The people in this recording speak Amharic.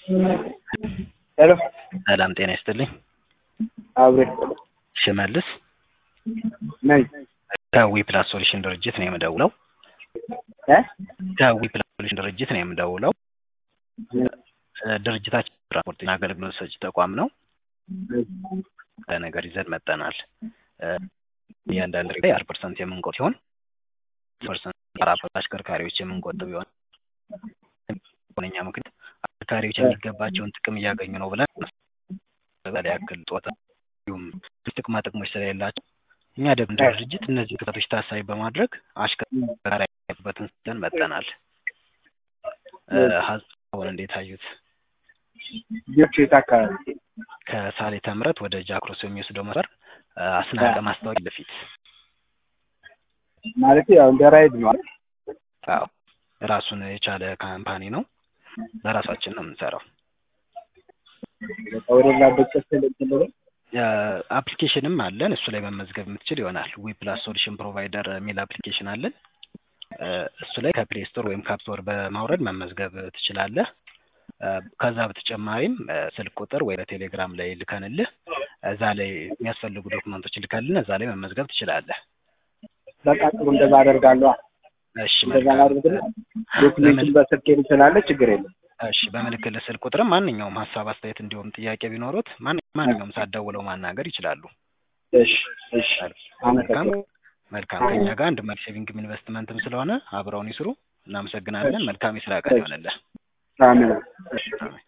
ሄሎ ሰላም ጤና ይስጥልኝ። አብሬ ሽመልስ ነኝ ከዊ ፕላስ ሶሉሽን ድርጅት ነው የምደውለው። እ ከዊ ፕላስ ሶሉሽን ድርጅት ነው የምደውለው። ድርጅታችን ትራንስፖርትና አገልግሎት ሰጪ ተቋም ነው። ነገር ይዘን መጠናል። እያንዳንድ ላይ አስር ፐርሰንት የምንቆጥ ሲሆን ፐርሰንት አራት አሽከርካሪዎች የምንቆጥብ ይሆን ሁነኛ ምክንያት አሽከርካሪዎች የሚገባቸውን ጥቅም እያገኙ ነው ብለን በላይ ያክል ጦታ እንዲሁም ጥቅማ ጥቅሞች ስለሌላቸው እኛ ደግሞ እንደ ድርጅት እነዚህ ክፍተቶች ታሳቢ በማድረግ አሽከርካሪ ያሉበትን ስተን መጠናል። ሀሳቡን እንዴት አዩት? ልጆች የት አካባቢ ከሳሌተ ምሕረት ወደ ጃክሮስ የሚወስደው መስመር አስናቀ ማስታወቂያ በፊት ማለት ያው እንደ ራይድ ነው አይደል? አዎ ራሱን የቻለ ካምፓኒ ነው። በራሳችን ነው የምንሰራው። በቃ ወደ ላ በቀስ ተለጥሎ አፕሊኬሽንም አለን። እሱ ላይ መመዝገብ የምትችል ይሆናል። ዊ ፕላስ ሶሉሽን ፕሮቫይደር የሚል አፕሊኬሽን አለን። እሱ ላይ ከፕሌይ ስቶር ወይም ከአፕ ስቶር በማውረድ መመዝገብ ትችላለህ። ከዛ በተጨማሪም ስልክ ቁጥር ወይ በቴሌግራም ላይ ልከንልህ እዛ ላይ የሚያስፈልጉ ዶክመንቶች ልከልን እዛ ላይ መመዝገብ ትችላለህ። በቃ ጥሩ እንደዛ አደርጋለሁ። እሺ እንደዛ መልካም። ላድርግና ዶክሜንቱን በስልክ ስላለ ችግር የለም። እሺ በምልክልህ ስልክ ቁጥርም ማንኛውም ሀሳብ አስተያየት፣ እንዲሁም ጥያቄ ቢኖሩት ማን- ማንኛውም ሳትደውለው ማናገር ይችላሉ። እሺ እሺ መልካም አመሰግናለሁ። መልካም። ከኛ ጋር አንድ መልክ ሴቪንግም ኢንቨስትመንትም ስለሆነ አብረውን ይስሩ። እናመሰግናለን። መልካም የስራ ቀን ይሆንልህ። አሜን። እሺ አሜን።